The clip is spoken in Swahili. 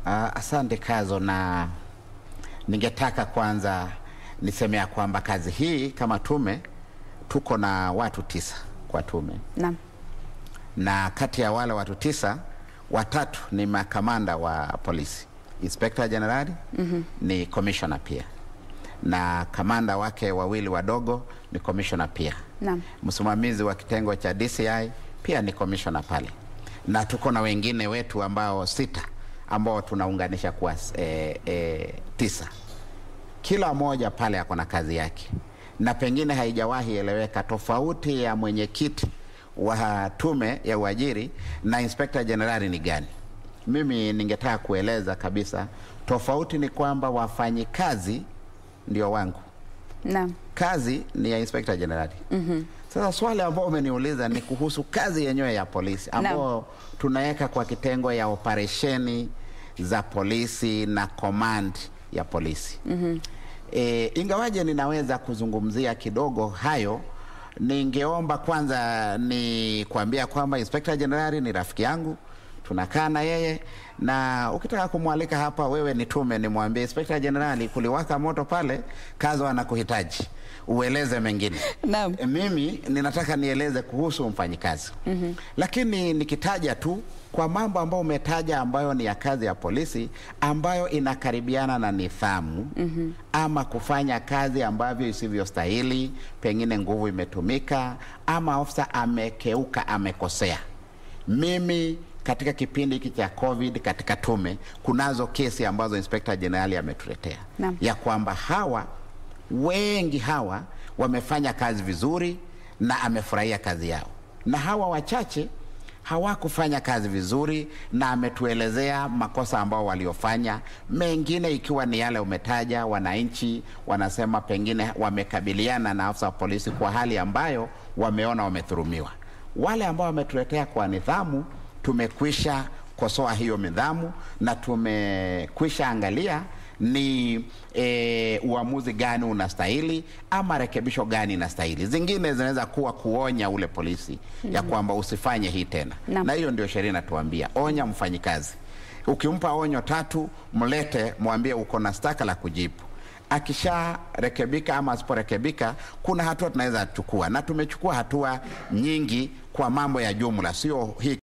Uh, asante Kazo, na ningetaka kwanza niseme ya kwamba kazi hii kama tume tuko na watu tisa kwa tume, Naam. na kati ya wale watu tisa watatu ni makamanda wa polisi, inspector generali ni commissioner pia, na kamanda wake wawili wadogo ni commissioner pia Naam. msimamizi wa kitengo cha DCI pia ni commissioner pale, na tuko na wengine wetu ambao sita ambao tunaunganisha kuwa e, e, tisa. Kila mmoja pale ako na kazi yake, na pengine haijawahi eleweka tofauti ya mwenyekiti wa tume ya uajiri na inspector generali ni gani. Mimi ningetaka kueleza kabisa, tofauti ni kwamba wafanyikazi ndio wangu Naam. kazi ni ya inspector generali. mm-hmm. Sasa swali ambao umeniuliza ni kuhusu kazi yenyewe ya polisi ambao tunaweka kwa kitengo ya operesheni za polisi na command ya polisi. mm-hmm. E, ingawaje ninaweza kuzungumzia kidogo hayo, ningeomba kwanza ni kuambia kwamba inspector generali ni rafiki yangu tunakaa na yeye na ukitaka kumwalika hapa, wewe ni tume, nimwambie inspector generali, kuliwaka moto pale, Kazo anakuhitaji ueleze mengine. Naam. E, mimi ninataka nieleze kuhusu mfanyikazi mm-hmm. Lakini nikitaja tu kwa mambo ambayo umetaja ambayo ni ya kazi ya polisi ambayo inakaribiana na nidhamu mm-hmm. ama kufanya kazi ambavyo isivyostahili, pengine nguvu imetumika ama ofisa amekeuka, amekosea mimi katika kipindi hiki cha COVID katika tume kunazo kesi ambazo inspector generali ametuletea Naam. ya kwamba hawa wengi hawa wamefanya kazi vizuri na amefurahia kazi yao, na hawa wachache hawakufanya kazi vizuri na ametuelezea makosa ambao waliofanya, mengine ikiwa ni yale umetaja. Wananchi wanasema pengine wamekabiliana na afisa wa polisi kwa hali ambayo wameona wamedhulumiwa. Wale ambao wametuletea kwa nidhamu, tumekwisha kosoa hiyo nidhamu na tumekwisha angalia ni e, uamuzi gani unastahili ama rekebisho gani inastahili. Zingine zinaweza kuwa kuonya ule polisi ya kwamba usifanye hii tena, Naam. na hiyo ndio sheria inatuambia, onya mfanyikazi. Ukimpa onyo tatu, mlete mwambie uko na staka la kujibu. Akisharekebika ama asiporekebika, kuna hatua tunaweza chukua, na tumechukua hatua nyingi kwa mambo ya jumla, sio hii